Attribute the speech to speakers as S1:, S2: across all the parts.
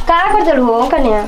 S1: का कर चल हो कन्या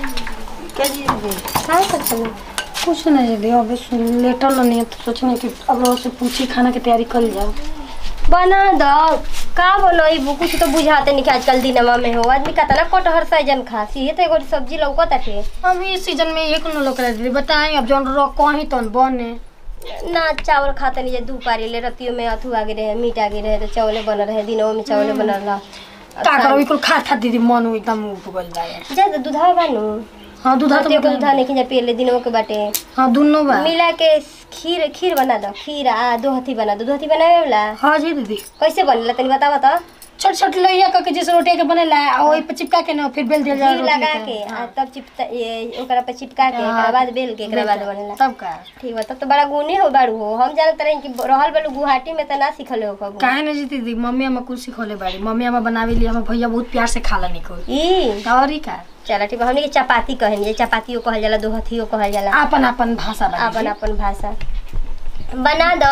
S2: क्या जी दीदी
S1: का कर चल
S2: कुछ नहीं दीदी अभी सुन लेटल नहीं है तो सोचने कि अब लोग से पूछी खाना की तैयारी कर जाओ
S1: बना दो का बोलो कुछ तो बुझाते नहीं कि आजकल दिनमा में हो आदमी कहता ना कटहर सैजन खासी ये तो एगो सब्जी लौकत है
S2: हम इस सीजन में एक न लोग दीदी बताएं अब जौन रो कहीं तो बने
S1: ना चावल खाते नहीं दू पारी ले रतियो में अथु आगे रहे मीट आगे रहे तो चावले बन रहे दिनों में चावले बन रहा
S2: का करो बिल्कुल खा खा दीदी मन एकदम उब गइल बा यार
S1: जा तो दूधा बानू
S2: हाँ दूधा
S1: दूधा
S2: तो
S1: तो दूधा नहीं पिए ले दिनों के बाटे
S2: हाँ दोनों बा
S1: मिला के खीर खीर बना दो खीर आ दो हथी बना दो दो हथी बनावे वाला
S2: हाँ जी दीदी
S1: कैसे बनेला तनी बतावा तो
S2: छोट छोट लोहिया करके जैसे रोटी के बनेला आ वही पे चिपका के ना फिर बेल दिया जाए
S1: घी लगा के आ तब चिपता ये ओकरा पे चिपका के एकरा बाद बेल के एकरा बाद बनेला
S2: तब का
S1: ठीक बा तब तो बड़ा गुणी हो बारू हो हम जानत रही कि रहल बालू गुवाहाटी में त ना सिखल हो कबू
S2: काहे ना जी दीदी मम्मी हमें कुछ सिखोले बाड़ी मम्मी हमें बनावे लिए हमें भैया बहुत प्यार से खाला निको
S1: ई
S2: और ही का
S1: चला ठीक बा हमनी के चपाती कहनी चपातियो कहल जाला दो हथियो कहल जाला
S2: अपन अपन भाषा बा
S1: अपन अपन भाषा बना दो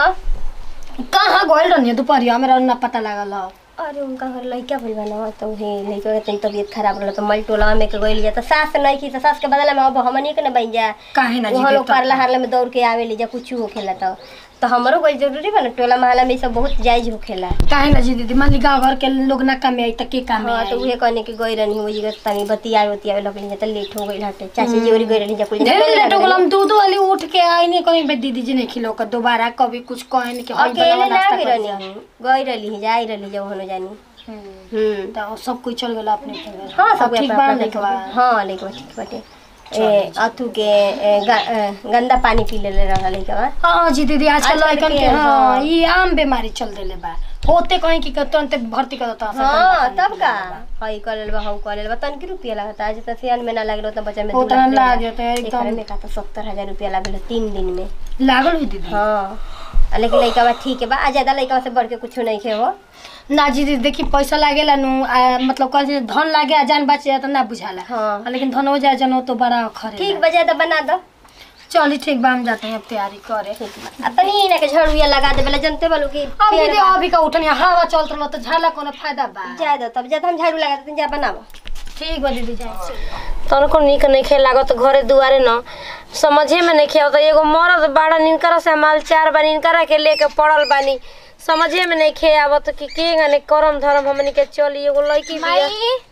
S2: कहाँ गइल रहनी दोपहरिया मेरा ना पता लागल ह
S1: अरे उनका घर लड़का भइल बा ना तो उहे लड़का के तनी तबीयत खराब रहल तो मल टोला में के गइल जा तो सास नहीं की तो सास के बदला में अब हमनी के ना बन जा
S2: काहे ना जी
S1: वहाँ लोग
S2: देवता
S1: पारला हारला में दौड़ के आवे जा कुछ होखेला तो तो हमरो गइल जरूरी बा ना टोला महला में ई सब बहुत जायज होखेला
S2: काहे ना जी दीदी मान ली गाँव घर के लोग ना काम में आई त के काम में
S1: हाँ तो
S2: आई
S1: उहे कहने के गई रहनी वही जगह तनी बतिया बतिया लगली जा तो लेट हो गइल हटे चाची जी और गई रहनी जा कुछ
S2: ढेर लेट हो गलम दूध वाली उठ के आई नहीं कहीं बे दीदी जी नहीं खिलो का दोबारा कभी कुछ कहे नहीं कि हई
S1: अकेले
S2: बनाओ
S1: ना
S2: नाश्ता
S1: गई
S2: कर
S1: रहनी
S2: जा।
S1: हम गई रहली जाई रहली जा ओहनो जानी
S2: हम्म।
S1: हम्म
S2: तो सब कोई चल गेला अपने अपने घर।
S1: हाँ
S2: अब
S1: सब
S2: ठीक बा नहीं बा
S1: हाँ लेके ठीक बाटे ए अथु के ए, ग- ए, गंदा पानी पी ले रहल लइका
S2: हाँ जी दीदी आजकल
S1: आजकल
S2: लड़कन
S1: के,
S2: के हाँ
S1: हाँ।
S2: ये आम बीमारी चल देले बा होते कहीं की तुरंत भर्ती कर देता
S1: हाँ तब का हई कर लेबा हऊ कर लेबा तन की रुपया लागता आज त सियान में ना लागलो त बच्चा में दू
S2: उतना
S1: लाख
S2: लाग
S1: लेला।
S2: जाता है
S1: एकरे
S2: एकदम
S1: में का तो सत्तर हजार रुपया लागल तीन दिन में
S2: लागल हुई दीदी
S1: हाँ आ, लेकिन लइका बा ठीक है बा आ ज्यादा लइका से बढ़ के कुछ नहीं खे हो
S2: ना जी दीदी देखी पैसा लागेला नु आ, मतलब कल से धन लागे आ जान बच जाए तो ना बुझाला
S1: हाँ
S2: आ, लेकिन धन हो जाए जनो तो बड़ा खरे
S1: ठीक बा ज्यादा बना दो
S2: चली ठीक बा हम जाते हैं अब तैयारी करे
S1: ठीक बा आ, तनी ना के झड़ुया लगा दे बेला जनते बालू की
S2: अब
S1: पेड़
S2: दीदी
S1: बा।
S2: अभी का उठनी हवा चलत रहो तो झाला कोनो फायदा बा
S1: जाए दो तब ज्यादा हम झाड़ू लगा देते जा बनावा
S2: ठीक बा दीदी जाए
S3: तनको निक नइखे लागत घरे दुआरे न समझे में नइखे आवत एगो मरद बाड़ा निनकर से माल चार बार निनकर के लेके पड़ल बानी समझे में नइखे आवत कि के गने करम धर्म हमनी के चली एगो लड़की बिया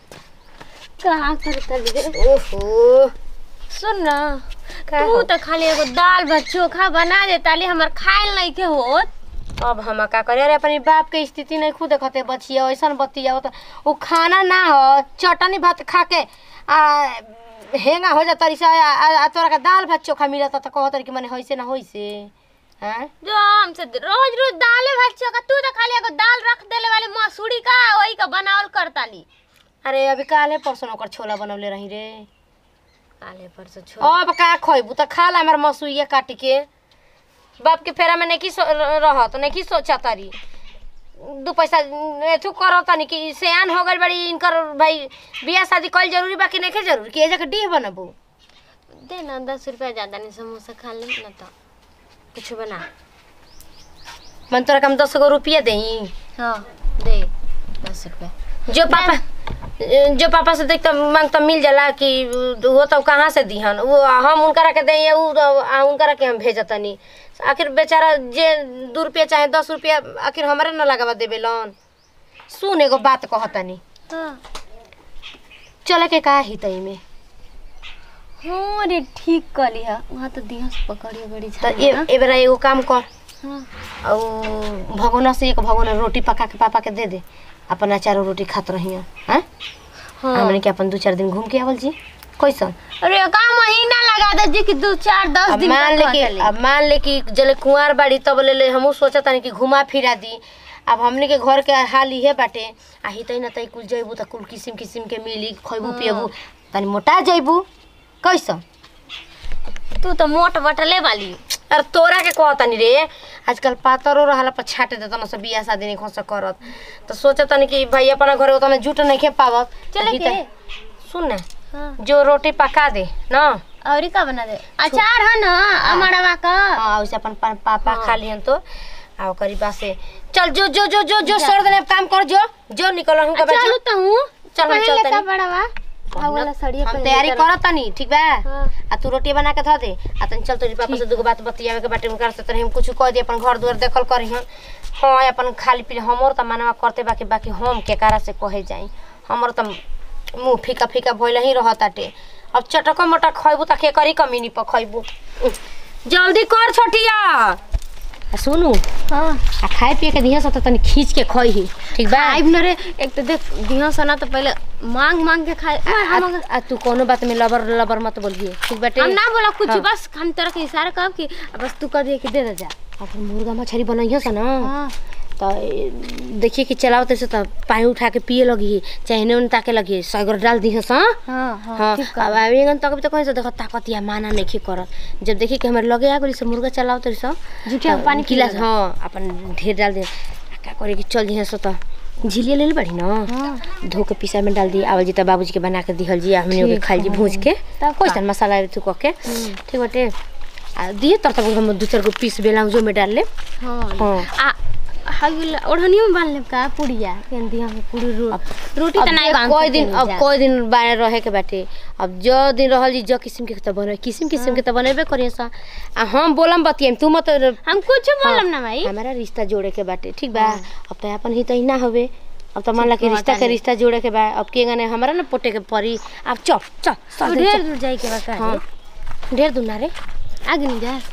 S4: कहाँ करता रे
S3: ओहो
S4: सुन ना
S3: का
S4: तू
S3: हो?
S4: तो खाली एगो दाल भात चोखा बना दे ताली हमर खाइल नहीं के होत
S3: अब हम का करे अरे अपनी बाप के स्थिति नहीं खुद देखते बचिया ऐसन बतिया तो वो खाना ना हो चटनी भात खा के आ हेंगा हो जाता रिसा आ, आ, आ तोरा का दाल भात चोखा मिलता तो कहत कि मने होइसे ना होइसे हैं
S4: जो हमसे रोज रोज दाले भात चोखा तू तो खाली एगो दाल रख देले वाली मसूरी का वही का बनावल करताली
S3: अरे अभी काले परसों ओकर छोला बनवले रही रे
S4: काले परसों छोड़
S3: अब का खइबू त खा ला हमर मसुइया काट के बाप के फेरा में नहीं रहत नहीं सोचा तारी दू पैसा एथु करो तनी कि सियान हो गइल बड़ी इनकर भाई बियाह शादी कइल जरूरी बा कि नहीं जरूरी कि एजा के डीह बनबू
S4: दे ना दस रुपया ज्यादा नहीं समोसा खा ले ना तो
S3: कुछ बना मन तोरा कम दस गो रुपया देई
S4: हाँ दे दस रुपया
S3: जो पापा जो पापा से देखता मांगता मिल जाला कि वो तो कहाँ से दिहन वो हम उनकरा के दें उ आ उनकरा के हम भेजतनी आखिर बेचारा जे दू रुपया चाहे दस रुपया आखिर हमारे न लगावा देबे लोन सुन एगो बात कहतनी
S4: हाँ
S3: चले के का ही तई में
S4: हाँ रे ठीक कली है वहाँ तो दिया से पकड़िए बड़ी
S3: त
S4: झाड़ी
S3: ए
S4: है ना।
S3: ए बेरा एगो काम कर
S4: हाँ
S3: और भगोना से एक भगोना रोटी पका के पापा के दे दे अपन अचार और रोटी खात रही हैं
S4: हाँ
S3: हमने के अपन दू चार दिन घूम के आवल जी कैसन
S4: अरे का महीना लगा दे जी कि दो चार दस
S3: अब
S4: दिन
S3: मान ले
S4: तक
S3: कि
S4: चली।
S3: अब मान ले कि जले कुंवार बाड़ी तब ले ले हमहू सोचत तानी कि घुमा फिरा दी अब हमने के घर के हाल इहे बाटे आ हितै न तै कुल जइबू त कुल किसिम किसिम के मिली खइबू पियबू तनी मोटा जइबू कैसन
S4: तू तो मोट बटले वाली
S3: अरे तोरा के कहतनी रे आजकल पातरो रहला पर छाटे देता न सब बियाह शादी नहीं खोस करत तो सोचत तनी कि भाई अपना घरे उतना जुट नहीं खे पावत
S4: चले
S3: हितै-
S4: के
S3: सुन ना
S4: हाँ
S3: जो रोटी पका दे ना
S4: और का बना दे अचार है ना अमरवा का
S3: हाँ वैसे अपन पा- पापा खा लिहन तो आ ओकरी पास से चल जो जो जो जो जो सर देने काम कर जो जो निकल हूं का
S4: चलू तो हूँ
S3: चल हम
S4: पहले
S3: चलते
S4: का
S3: नहीं।
S4: बड़वा आ वाला साड़िया
S3: हम
S4: पहन
S3: तैयारी
S4: लेता
S3: करत तनी ठीक बा
S4: हाँ।
S3: आ तू रोटी बना के धो दे आ तनी चल तोरी पापा से दूगो बात बतियावे के बाटे उनकर से तनी हम कुछ कह दे अपन घर दुआर देखल करी हम हाँ अपन खाली पी हमर त मनवा करते बाकी बाकी हम के कारा से कहे जाई हमर त मुंह फीका फीका भइल ही रहताटे अब चटक मटक खइबू त के करी कमीनी पर खइबू जल्दी कर छोटिया आ सुनू
S4: हाँ
S3: आ खाए पिए के दिहा से त तनी खींच के खइही ठीक बा
S4: आइब न रे एक तो देख दिहा सना तो पहले मांग मांग के खाए ओए, हम अगर-
S3: आ, आ तू कोनो बात में लबर लबर मत बोलिए ठीक बाटे
S4: हम ना बोला कुछ
S3: हाँ।
S4: बस हम तरह के इशारा कर कि बस तू कर दिए कि दे दे जा
S3: अपन मुर्गा मछली बनाइयो सा ना
S4: हाँ
S3: तो ए, देखिए कि चलाओ तैसे तो पानी उठा के पिए लगी चाहे एने ओने ताके लगी सगर डाल दी सा
S4: हाँ हाँ
S3: हाँ
S4: ठीक
S3: अब
S4: कर
S3: आवेगन तक तो कहीं से देखो ताकत या माना नहीं करत जब देखी कि हमारे लगे आ गई से मुर्गा चलाओ तो सब
S4: जुटिया में पानी पी
S3: गिलास
S4: लेगा।
S3: हाँ अपन ढेर डाल दे आ, का करे कि चल जी सो तो झिलिया ले बड़ी ना
S4: हाँ
S3: धो के पीसा में डाल दी आवल जी तो बाबूजी के बना के दिहल जी हमने ओके
S4: ठीक
S3: खाई जी
S4: है।
S3: भूज के
S4: तब
S3: कोई
S4: का?
S3: सन मसाला तू कह के ठीक बाटे आ दिए तब तक हम दू चार गो पीस बेला जो में डाल ले
S4: हाँ
S3: हाँ
S4: आ हगिल ओढ़नियो में बांध लेब का पुड़िया केन दिया में पूरी रो रोटी
S3: अब
S4: त नहीं
S3: देख,
S4: बांध
S3: कोई दिन
S4: सकेनी
S3: अब
S4: जा।
S3: कोई दिन बाहर रहे के बाटे अब जो दिन रहल जी जो किस्म के त बने किस्म किस्म के त बनेबे करिए सा आ हम बोलम बतियम तू मत
S4: हम कुछ बोलम ना भाई
S3: हमारा रिश्ता जोड़े के बाटे ठीक बा अब तो अपन ही तो ना होवे अब तो मान ला कि
S4: ठीक
S3: रिश्ता
S4: बा,
S3: के रिश्ता जोड़े के बा अब के गने हमारा ना पोटे के परी अब चल चल चल
S4: ढेर
S3: चल
S4: दूर जाए के बका
S3: हाँ ढेर दूर ना रे
S4: आगे नहीं जा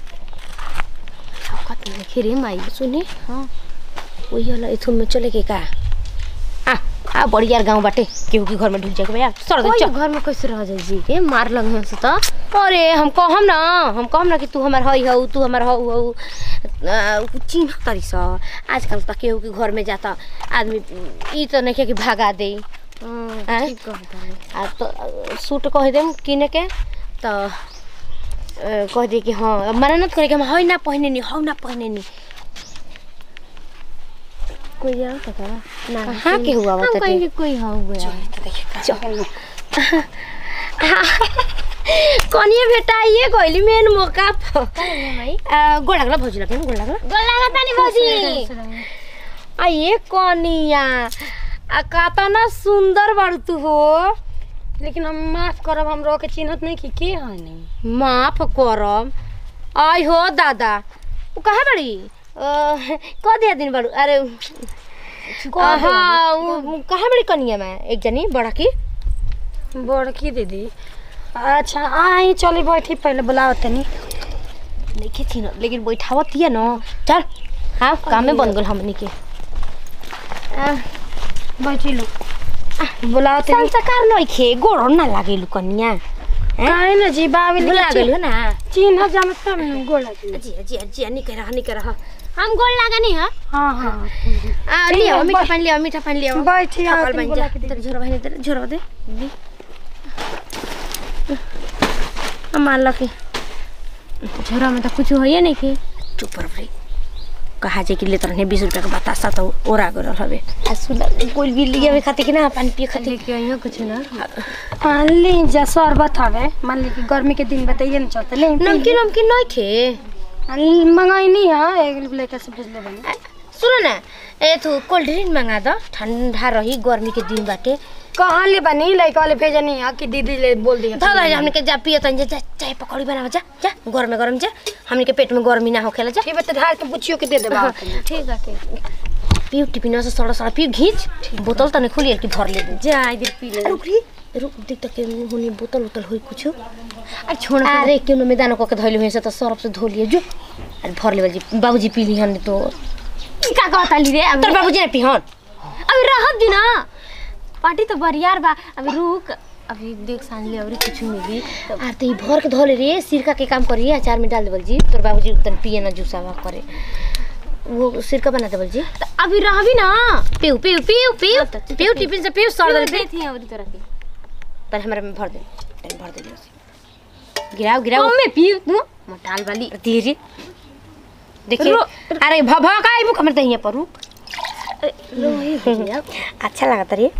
S4: कत खिरे माई
S3: सुनी
S4: हाँ
S3: वही वाला इथुन में चले के का आ आ बढ़िया गांव बाटे केहू के घर में ढुक जाके भैया सर दे
S4: कोई
S3: चल
S4: घर में कैसे रह जाए जी के मार लग है से तो
S3: अरे हम कहम ना हम कहम ना कि तू हमार हई हऊ तू हमार हऊ हऊ चिन्ह तरी स आजकल त केहू के घर में जाता आदमी ई त नहीं कि भागा दे
S4: हाँ,
S3: आँय?
S4: ठीक कहता है
S3: आ तो सूट कह देम किने के त अ, कह दे कि हाँ अब मना नत करे कि हम हई ना पहने नी हऊ ना पहने नी
S4: कोई जाओ तो का ना
S3: कहाँ के हुआ
S4: हम
S3: बताते
S4: कहेंगे कोई हाँ हुआ
S3: कनिए भेटाइए गइली मेन मौका पर
S4: भाई
S3: आ, गोड़ लागला भौजी लगे गोड़ लागला
S4: गोल लगा तानी भौजी
S3: आ ये कनिया आ कातना सुंदर बाड़ू तू हो
S2: लेकिन हम माफ करब हम रह के चिन्हत नहीं कि के है नहीं
S3: माफ करम आई हो दादा उ कहाँ बड़ी अ, क दिया दिन बाड़ू अरे अ, हाँ उ- उ कहाँ बड़ी कनिया में एक जनी बड़ा की
S2: बड़की दीदी अच्छा आई चली बैठी पहले बुलाओ तनी
S3: नहीं थी ना लेकिन बैठावत है ना चल हाँ काम में बन गल हमनी के
S2: बैठी लो बुलाओ तनी
S3: संस्कार नहीं खे गोड़ ना लागे लू कनिया
S2: काहे ना जी बाबी
S3: भुला गइल हो ना
S2: चिन्ह जाम तब न गोला जी
S3: जी जी जी नहीं कह रहा नहीं कह रहा
S4: हम गोल लगा नहीं है
S2: हाँ हाँ
S3: आ लियो मीठा पानी लियो मीठा पानी लियो
S2: बैठी आओ
S3: थकल
S2: तनी
S3: बन
S2: बुला
S3: जा
S2: के दे
S3: तेरे झोरा बहने तेरे झोरा दे दी मान लो कि
S4: झोरा में तो कुछ होइए नहीं कि
S3: चुप रह भाई कहा जे कि ले तरने बीस रुपया का बतासा तो ओरा गल हवे आ सुन कोई भी लिया में खाते कि ना पानी पिए खाते
S4: लेके आइयो कुछ ना
S2: हाँ ले जा शरबत हवे मान ली कि गर्मी के दिन बताइए ना चलते ले
S3: नमकीन नमकीन नहीं खे
S2: मंगाई नहीं है एक लेकर से भेज ले बनी
S3: आ, सुन ना ए तू कोल्ड ड्रिंक मंगा दो ठंडा रही गर्मी के दिन बाटे
S2: कहाँ ले बनी लड़का वाले भेजनी है कि दीदी ले बोल दिया
S3: धर धर हमने के जा पिए तन जा चाय पकौड़ी बनावा जा जा गरम गरम जा हमने के पेट में गर्मी ना होखेला जा
S2: ठीक है तो ढाल के पूछियो के दे दे बाप
S4: ठीक है ठीक
S3: पियो टिफिन से सड़ा सड़ा पियो घींच बोतल तने खुली कि धर ले
S4: जा इधर पी ले
S3: रुक री रुक देख तक के होनी बोतल उतल होई कुछ
S4: अरे छोड़
S3: अरे क्यों न मैदान को के धइले हुए से तो सरफ से धो लिए जो अरे भर लेवल जी बाबूजी पी ली हन तो
S4: की का कहता ली रे
S3: तोर
S4: अभी
S3: बाबूजी ने पी हन
S4: अभी रहत दी ना पार्टी तो बरियार बा अभी रुक अभी देख सान ले और कुछ मिली तो
S3: अरे तो ई भर के धो ले रे सिरका के काम करिए अचार में डाल देवल जी तोर बाबूजी तन पिए ना जूसावा करे वो सिरका बना देवल जी
S4: तो अभी रहबी ना
S3: पीऊ पीऊ पीऊ पीऊ
S4: हाँ, तो ठीक
S3: पीऊ टिफिन से पीऊ सर दल
S4: दे थी अभी तरह की
S3: पर हमारे में भर दे तन भर दे गिराओ गिराओ
S4: कम में पी तू मोटाल वाली
S3: धीरे देखिए
S4: रो-
S3: अरे भ भ का आइबू कमर दहिया पर रुक अच्छा लगा रे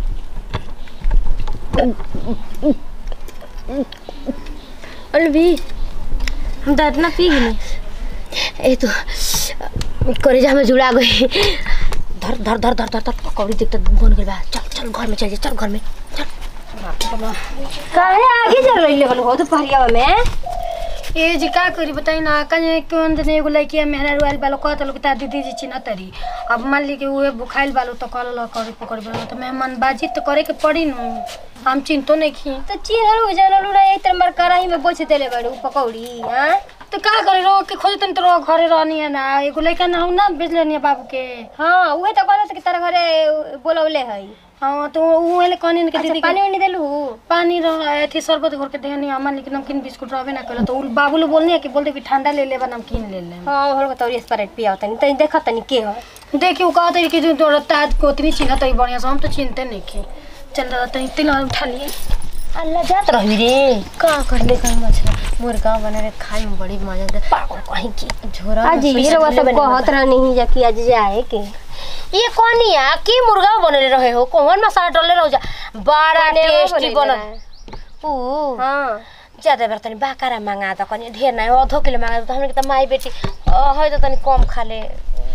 S4: अलवी हम तो इतना पी गए
S3: ए तो करेजा में जुड़ा गई धर धर धर धर धर धर पकौड़ी देख तो बन गई बा चल चल घर में चल जा चल घर में चल
S1: काहे आगे चल रही लेवल हो दोपहरिया में
S2: ए जी का करी बताई ना कने कौन दिन एगो लड़की मेहरा रुआल बालो कहत लोग ता दीदी जी चिन्ह तरी अब मान ली कि उहे बुखाइल बालो तो कल ला करी पकड़ बालो तो मेहमान बाजी तो करे के पड़ी नु हम चिंतो नहीं खी
S1: तो चिन्हल हो जानल ना एक तरह मर कराही में बोछ देले बाड़ू पकौड़ी हां
S2: तो का करे रो के खोज तन तो रो घरे रहनी है ना एगो लड़का ना हो ना बेच लेनी है बाबू के
S1: हां उहे तो कहत कि तारा घरे बोलौले है
S2: हाँ तो उहे ले कहनी के
S1: अच्छा
S2: दीदी
S1: पानी
S2: के
S1: वानी देलू
S2: पानी रह थी शरबत घर के देहनी अमन लेकिन नमकीन बिस्कुट रहबे ना कल तो उ बाबू लोग बोलनी है कि बोलते कि ठंडा ले लेबा नमकीन ले ले
S1: हां होल को तौरी स्प्राइट पिया तनी तनी देख तनी के हो
S2: देखियो कहते हैं कि जो तोरा ताज कोतनी चिन्ह तई बढ़िया से हम तो चिनते नहीं की चल दादा तनी तिला उठा लिए
S3: अल्लाह जात रही रे का कर ले कहीं मछली मुर्गा बना रे खाए में बड़ी मजा दे पागल कहीं की झोरा में
S1: आज ये
S3: पैसा
S1: रवा
S3: ले
S1: सब
S3: बनी
S1: कहत रहनी ही जा कि आज जाए के
S3: ये कौनिया की मुर्गा बनले रहे हो कौन मसाला डाले रहो जा बड़ा टेस्टी बनल ऊ
S1: हां
S3: ज्यादा बेर तनी बाकारा मांगा त कनी ढेर नहीं आधो किलो मांगा त हमने के त माई बेटी अ, है त तनी कम खा ले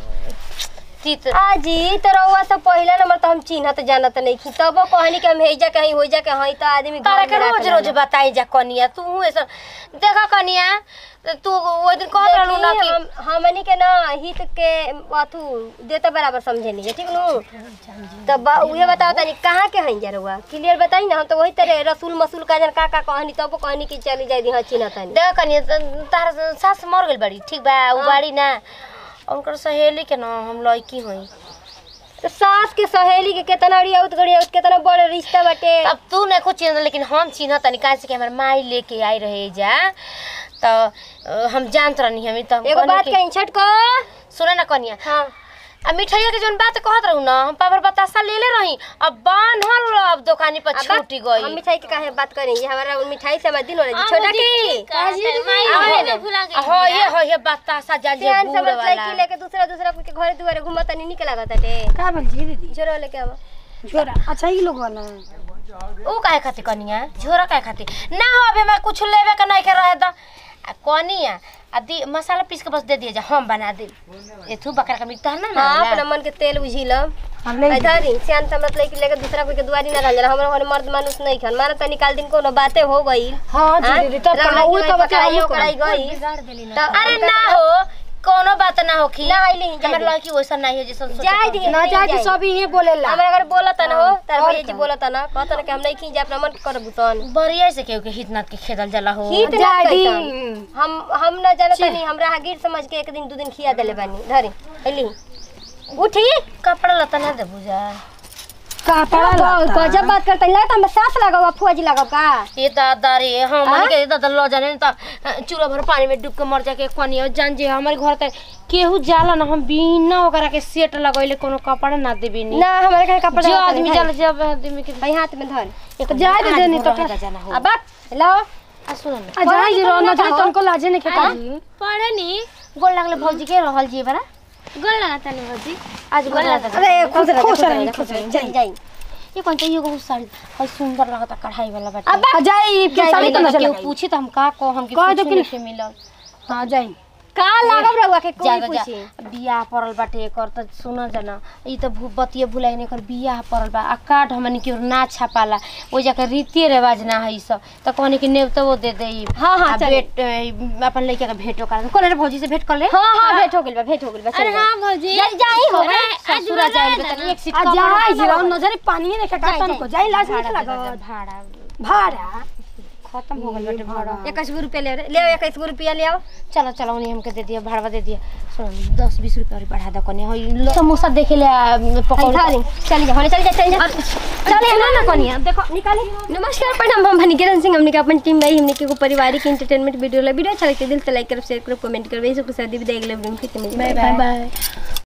S3: तीत
S1: आजी तो रउआ सब पहिला नंबर तो हम चिन्हत जानत नहीं खी तब कहनी कि हम हेजा कहीं हो जा के हई तो आदमी
S3: तारा
S1: घर
S3: के
S1: में राख
S3: रोज रोज
S1: लेला।
S3: बताई जा कनिया तू ऐसा देखा कनिया तू वो दिन कहत रहलू ना
S1: देखी,
S3: कि
S1: हम हमनी के ना हित के अथु देता बराबर समझे नहीं ठीक नु तब उहे बताओ तनी कहाँ के हई जा रउआ क्लियर बताई ना हम तो वही तरह रसूल मसूल का जन का का कहनी तब कहनी कि चली जाई दी हां चिन्हत नहीं
S3: देख कनिया त- तारा सास मर गइल बाड़ी ठीक बा उ बाड़ी ना उनकर सहेली के ना हम लड़की होई
S1: तो सास के सहेली के केतना अड़ियाउत गड़ियाउत केतना बड़ रिश्ता बाटे
S3: अब तू नहीं कुछ चिन्ह लेकिन हम चिन्ह तनी काहे से कि हमार माई लेके आई रहे जा तो अ, हम जानत रहनी हम त
S1: एगो बात कहीं छट को
S3: सुने ना कनिया
S1: हां
S3: आ मिठाइया के जोन बात कहत रहू ना हम पावर बतासा ले ले रही अब बान्हल अब दुकानी पर छूटी
S1: हम
S3: गई
S1: मिठाई के काहे बात करें ये हमारा मिठाई से हमारा दिन हो रहा है छोटा की
S4: भुला गई
S3: हो ये हो ये बतासा जा जे
S1: सियान
S3: बूढ़
S1: समझ
S3: वाला
S1: लड़की लेके दूसरा दूसरा के घरे दुआरे घुमत नहीं निकला गताटे
S2: का बोल जी दीदी
S1: जोरो लेके आवा
S2: छोरा अच्छा ही लोग वाला
S3: ऊ काहे खातिर कनिया झोरा काहे खातिर ना हो अबे मैं कुछ लेवे के नहीं के रहे द आ कनिया आ दी मसाला पीस के बस दे दिए जा हम बना दे एथु बकरा का मीट ना ना
S1: हां अपना मन के तेल बुझिलम
S2: हम ले
S1: इधर ही सियान समझ लड़की लेके दूसरा कोई के दुआरी ना रहल हमरा घर मर्द मानुस नहीं खन मारा त निकाल दिन कोनो बातें हो गई
S2: हां जी दीदी तब कहा वो तो
S1: बताइयो
S2: बताइयो
S1: कराई गई
S3: अरे ना हो कोनो बात ना होखी
S1: ना आइली ही,
S3: हमर
S1: जाई
S3: लड़की वैसा नहीं हो जैसा
S1: जाय दी
S2: ना जाके सब ही बोलेला
S1: हमरा घर बोलत ना हो तार
S2: और
S1: भैया जी
S2: का?
S1: बोलत ना कहत ना कि हम नहीं खी जा अपना मन कर बुतन
S3: बरिया से केहू के हितनाथ के खेदल जाला हो
S1: हित ना
S2: जाडी
S1: कैसन। हम हम ना जानत नहीं हमरा हागिर समझ के एक दिन दू दिन खिया देले बानी धरी अली उठी
S3: कपड़ा लता ना दे बुझा
S2: का पड़ा लाता
S1: गजब बात करता लगता हम सास लगावा फुआजी लगाव का
S3: ये दादा रे हम के दादा लो जाने त चूरा भर पानी में डूब के मर जाके कनिया जान जे हमारे घर त केहू जाला ना हम बिना ओकरा के सेट लगैले कोनो कपड़ा ना देबी नी
S1: ना हमारे घर कपड़ा
S3: जो
S1: लगावत
S3: आदमी
S1: नहीं,
S3: जाला जब आदमी के
S1: भाई हाथ में धर
S3: एक
S2: जाए दे देनी तो
S3: रहेगा जाना हो
S1: अब लो
S3: आ सुन ना
S2: आ जाए जी रो ना जाए तुमको लाजे नहीं खेता जी
S4: पढ़े नी
S3: गोल लागले भौजी के रहल जी बरा
S4: गोल लगा तनी भौजी
S3: आज गोल लागता
S1: अरे खुश रह
S2: खुश
S1: खुश
S2: रही,
S1: रह
S2: खुश रही,
S1: जाई जाई
S3: ये कौन चाहिए एगो साड़ी हई सुंदर लगता कढ़ाई वाला बाटे
S1: अब
S2: आ जाए के साड़ी तो ना
S3: केहू
S2: चला
S3: पूछी त हम का को हम के
S2: कह दो
S3: कुछ
S2: कि-
S3: नहीं मिलल
S2: हां जाए
S1: का लागब रहुआ के कोई
S3: ज्यादा
S1: पूछी
S3: जा बियाह पड़ल बाटे एकर त सुन जना ई त भू बतिये भुलाई नहीं एकर बियाह पड़ल बा आ कार्ड हमनी के ना छापाला ओ जाके रीति रिवाज ना है ई सब त कहनी कि नेवतो वो दे दे
S1: हाँ, हाँ,
S3: आ
S1: चल।
S3: भेट ए, अपन लइका के भेटो कर कोले रे भौजी से भेट कर ले
S1: हां हां भेंट हो गेल बा भेंट हो गेल बा
S4: अरे
S1: चल
S4: हाँ भौजी
S1: जाई जाई हो
S4: अरे, आज
S3: ससुरा जाए
S4: उड़ा
S3: बता एक सीट
S2: आ
S3: कम
S2: जाए जी
S3: भाड़ा
S2: रो नजर पानी नहीं खेता तन को जाए लाज नहीं लगा
S3: भाड़ा
S2: भाड़ा
S3: खत्म हो गइल बाटे भाड़ा
S1: इक्कीस गो रुपया ले रे ले इक्कीस गो रुपया ले आओ
S3: चलो चलो उन्हें हमके दे दिया भाड़ा दे दिया सुन दस बीस रुपया और बढ़ा दो कने हई समोसा देखे ले आ, पकौड़ी
S1: चल चल जा होने चल जा चल जा
S3: चल ना ना कनिया देखो
S1: निकाले नमस्कार प्रणाम हम भनिकेरन सिंह हमने के अपन टीम भाई हमने के एगो पारिवारिक एंटरटेनमेंट वीडियो ला वीडियो अच्छा लगता है दिल से लाइक करो शेयर करो कमेंट करो इसी के साथ भी देख ले फिर मिलते हैं
S2: बाय बाय